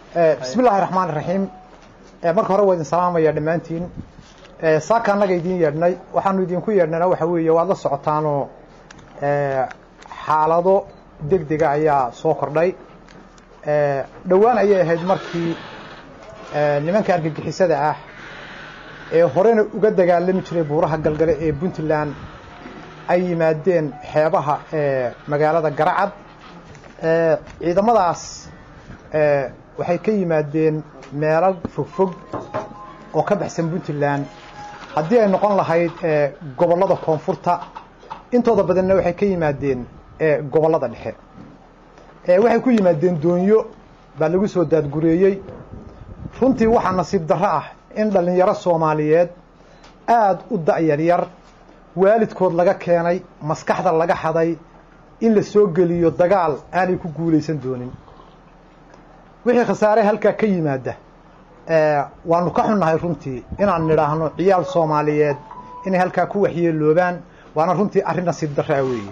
bismi illaahi raxmaan iraxiim marka hore waa idin salaamaya dhammaantiin saaka annaga idiin yeedhnay waxaanu idinku yeedhnayna waxa weeye waad la socotaanoo xaalado deg dega ayaa soo kordhay dhowaan ayay ahayd markii nimanka argagixisada ah ee horena uga dagaalami jiray buuraha galgale ee puntland ay yimaadeen xeebaha ee magaalada garacad ciidamadaas waxay ka yimaadeen meelo fogfog oo ka baxsan puntland haddii ay noqon lahayd gobollada koonfurta intooda badanna waxay ka yimaadeen gobollada dhexe waxay ku yimaadeen doonyo baa lagu soo daadgureeyey runtii waxaa nasiib darro ah in dhallinyaro soomaaliyeed aada u da'yaryar waalidkood laga keenay maskaxda laga xaday in la soo geliyo dagaal aanay ku guulaysan doonin wixii khasaare halkaa ka yimaada waanu ka xunnahay runtii inaan nidhaahno ciyaal soomaaliyeed inay halkaa ku waxyeeloobaan waana runtii arrin nasiib darraa weeye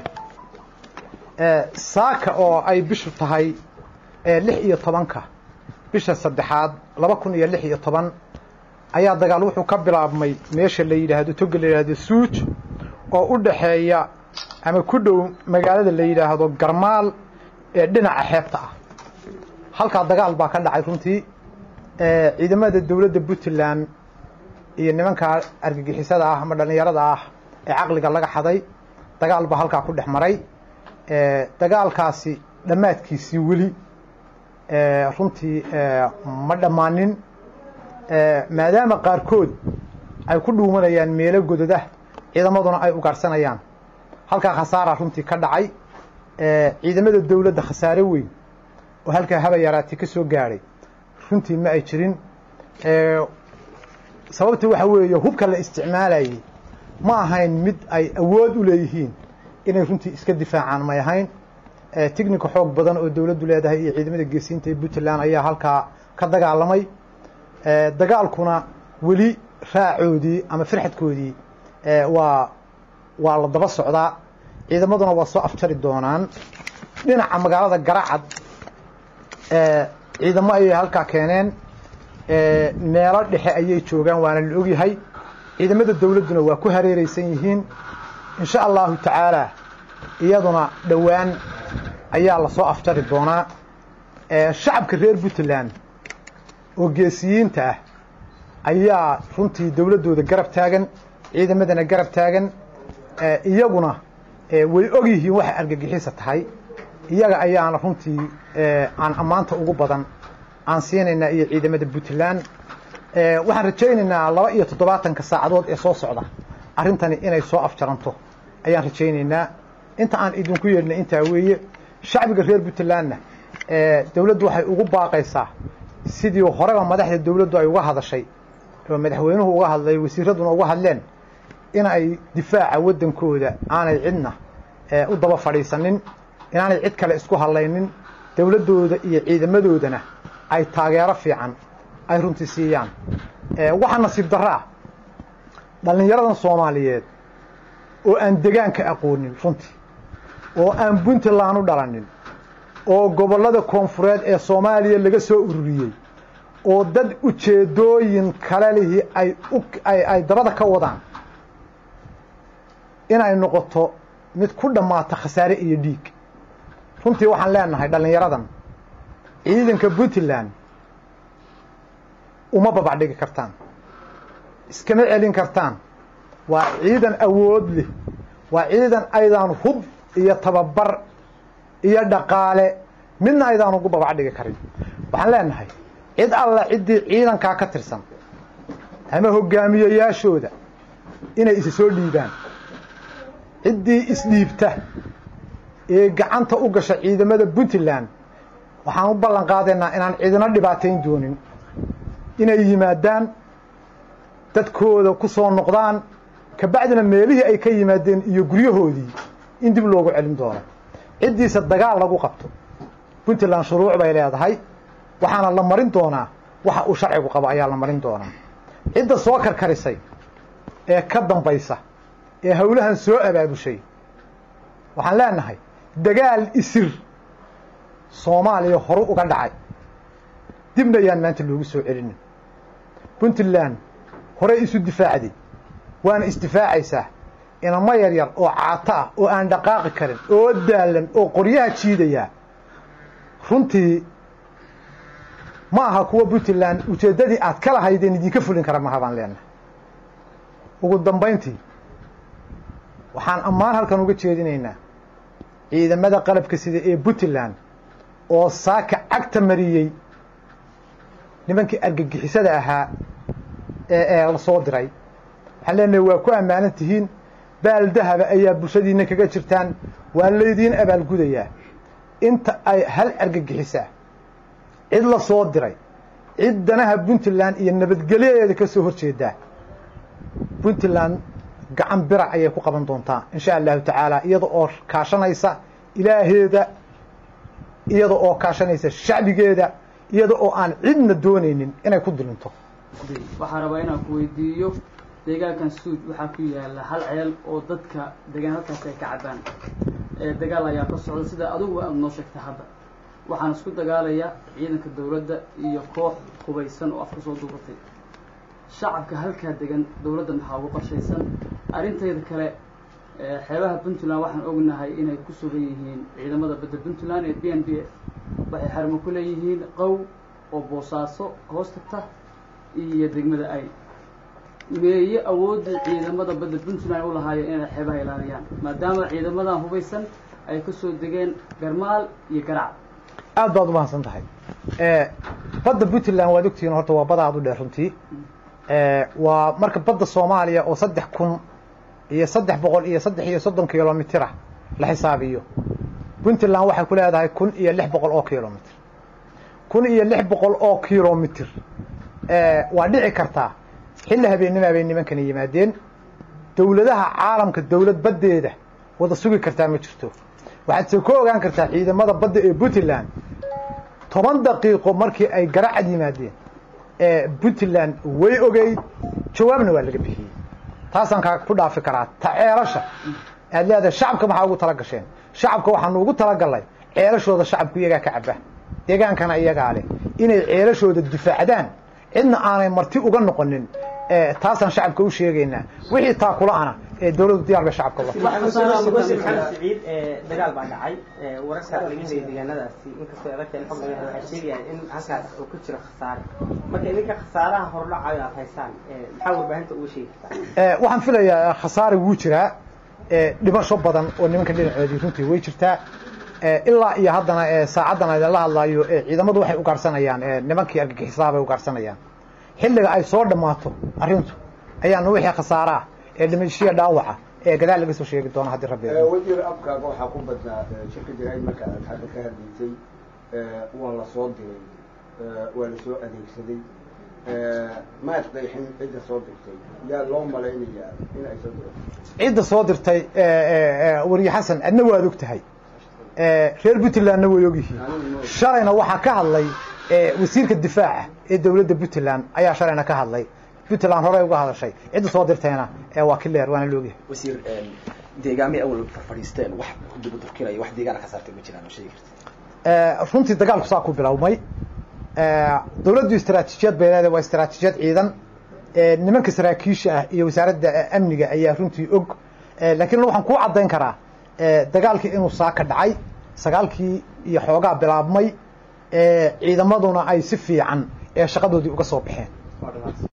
saaka oo ay bishu tahay lix iyo tobanka bisha saddexaad laba kun iyo lix iyo toban ayaa dagaal wuxuu ka bilaabmay meesha la yidhaahdo toga la yidhaahdo suuj oo u dhaxeeya ama ku dhow magaalada la yidhaahdo garmaal ee dhinaca xeebta ah halkaa dagaal baa ka dhacay runtii ciidamada dowladda puntland iyo nimankaa argagixisada ah ama dhallinyarada ah ee caqliga laga xaday dagaal baa halkaa ku dhex maray dagaalkaasi dhammaadkiisii weli runtii ma dhammaanin maadaama qaarkood ay ku dhuumanayaan meelo gododah ciidamaduna ay ugaarhsanayaan halkaa khasaara runtii ka dhacay ciidamada dowladda khasaare weyn oo halkaa haba yaraati ka soo gaadhay runtii ma ay jirin sababta waxa weeye hubka la isticmaalayay ma ahayn mid ay awood u leeyihiin inay runtii iska difaacaan may ahayn tignika xoog badan oo dowladdu leedahay iyo ciidamada geesiinta ee puntland ayaa halkaa ka dagaalamay dagaalkuna weli raacoodii ama firxadkoodii waa waa la daba socdaa ciidamaduna waa soo afjari doonaan dhinaca magaalada garacad ciidamo ayay halkaa keeneen meelo dhexe ayay joogaan waana la ogyahay ciidamada dowladduna waa ku hareeraysan yihiin insha allahu tacaalaa iyaduna dhowaan ayaa lasoo afjari doonaa shacabka reer puntland oo geesiyiinta ah ayaa runtii dowladdooda garab taagan ciidamadana garab taagan iyaguna way og yihiin waxa argagixisa tahay iyaga ayaana runtii aan ammaanta ugu badan aan siinaynaa iyo ciidamada puntland waxaan rajaynaynaa laba iyo toddobaatanka saacadood ee soo socda arrintani inay soo afjaranto ayaan rajaynaynaa inta aan idinku yeedhnay intaa weeye shacbiga reer puntlandna dowladdu waxay ugu baaqaysaa sidii horeba madaxda dowladdu ay uga hadashay oo madaxweynuhu uga hadlay wasiiraduna uga hadleen in ay difaaca waddankooda aanay cidna u daba fadhiisanin inaanay cid kale isku hadlaynin dowladdooda iyo ciidamadoodana ay taageero fiican ay runtii siiyaan waxaa nasiib darro ah dhallinyaradan soomaaliyeed oo aan degaanka aqoonin runtii oo aan puntland u dhalanin oo gobollada koonfureed ee soomaaliya laga soo ururiyey oo dad ujeeddooyin kale lihi ay ay dabada ka wadaan inay noqoto mid ku dhammaata khasaare iyo dhiig runtii waxaan leenahay dhallinyaradan ciidanka puntland uma babacdhigi kartaan iskama celin kartaan waa ciidan awood leh waa ciidan aydaan hub iyo tababar iyo dhaqaale midna aydaan ugu babacdhigi karin waxaan leenahay cid alla ciddii ciidankaa ka tirsan ama hogaamiyeyaashooda inay isa soo dhiibaan ciddii isdhiibta ee gacanta u gasha ciidamada puntland waxaan u ballan qaadaynaa inaan cidina dhibaatayn doonin inay yimaadaan dadkooda ku soo noqdaan kabacdina meelihii ay ka yimaadeen iyo guryahoodii in dib loogu celin doono ciddiisa dagaal lagu qabto puntland shuruuc bay leedahay waxaana la marin doonaa waxa uu sharcigu qabo ayaa la marin doonaa cidda soo karkarisay ee ka dambaysa ee howlahan soo abaabushay waxaan leenahay dagaal isir soomaaliya horu uga dhacay dibna ayaan maanta loogu soo celinin puntland horey isu difaacday waana isdifaacaysaa inamo yar yar oo caato ah oo aan dhaqaaqi karin oo daalan oo qoryaha jiidaya runtii ma aha kuwa puntland ujeeddadii aad ka lahaydeen idinka fulin kara maha baan leenahay ugu dambayntii waxaan ammaan halkan uga jeedinaynaa ciidamada qalabka sida ee puntland oo saaka cagta mariyey nimankii argagixisada ahaa ee ee la soo diray waxaan leenahay waa ku ammaanan tihiin baal dahaba ayaa bulshadiina kaga jirtaan waa laydiin abaalgudayaa inta ay hal argagixisa cid la soo diray cid danaha puntland iyo nabadgelyadeeda ka soo horjeedaa puntland gacan bira ayay ku qaban doontaa in sha allahu tacaala iyada oo kaashanaysa ilaaheeda iyada oo kaashanaysa shacbigeeda iyada oo aan cidna doonaynin inay ku dilinto waxaan rabaa inaan ku weydiiyo deegaankan suud waxaa ku yaala hal ceel oo dadka degaan halkaas ay ka cabaan ee dagaal ayaa ka socda sida adigu aada noo sheegtay hadda waxaan isku dagaalaya ciidanka dawladda iyo koox hubaysan oo afka soo duubatay shacabka halkaa degan dawladda maxaa ugu qorshaysan arrinteeda kale xeebaha puntland waxaan ognahay inay ku sugan yihiin ciidamada badda puntland ee b n b f waxay xarimo ku leeyihiin qow oo boosaaso hoos tagta iyo degmada ay meeye awooddii ciidamada badda puntland u lahaayeen inay xeebaha ilaaliyaan maadaama ciidamadan hubaysan ay ka soo degeen garmaal iyo garac aad baad umahadsan tahay badda puntland waad ogtihiin horta waa bada aad u dheer runtii waa marka badda soomaaliya oo saddex kun iyo saddex boqol iyo saddex iyo soddon kilomitira la xisaabiyo puntland waxay ku leedahay kun iyo lix boqol oo kilomitr kun iyo lix boqol oo kilomitr waa dhici kartaa xilli habeennima bay nimankana yimaadeen dawladaha caalamka dawlad baddeeda wada sugi kartaa ma jirto waxaad se ka ogaan kartaa ciidamada badda ee puntland toban daqiiqo markii ay garacad yimaadeen puntland way ogeyd jawaabna waa laga bixiyey taasaan kaa ku dhaafi karaa ta ceelasha aad leedahay shacabka maxaa ugu tala gasheen shacabka waxaanu ugu talagalnay ceelashooda shacabku iyagaa ka caba deegaankana iyagaa leh inay ceelashooda difaacdaan cidna aanay marti uga noqonin taasaan shacabka u sheegaynaa wixii taakula-ana ee dawladdu diyar bay shacabka siciid dagaal baa dhacay wararka laga helaya deegaanadaasi inkastoo adagteen xog laga helo waxay sheegayaan in halkaas uu ka jiro khasaare marka idinka khasaaraha hordhacayo aad haysaan maxaa warbaahinta uga sheegi kartaa waxaan filayaa khasaare wuu jiraa dhimasho badan oo nimanka dhinacoodii runtii way jirtaa ilaa iyo haddana saacaddan idinla hadlaayo ciidamadu waxay ugaarsanayaan nimankii argagixisaha bay ugaarsanayaan xilliga ay soo dhammaato arrintu ayaana wixii khasaaraah ee dhimashiya dhaawaca ee gadaal laga soo sheegi doono haddii rabbi wasiir afkaaga waxaa ku badnaa shirka jaraa'id marka aad hadda ka hadlaysay waa la soo diray waa la soo adeegsaday maad qeexin cidda soo dirtay yaa loo malaynayaa in ay soo dirto cidda soo dirtay wariye xasan adna waad og tahay reer puntlandna way ogyihiin shalayna waxaa ka hadlay wasiirka difaaca ee dawladda puntland ayaa shalayna ka hadlay puntland horey uga hadashay cidda soo dirtayna waa kileer waana laogyahay wasiir deegaamay awal farfadhiisteen wax dibu durkinaya wax deegaana ka saartay ma jiraan oo sheegi karta runtii dagaalku saa ku bilowmay dawladdu istaraatiijiyad bay leedahay waa istaraatiijiyad ciidan nimanka saraakiisha ah iyo wasaaradda amniga ayaa runtii og laakiin waxaan kuu caddayn karaa dagaalkii inuu saa ka dhacay sagaalkii iyo xoogaa bilaabmay ciidamaduna ay si fiican ee shaqadoodii uga soo baxeen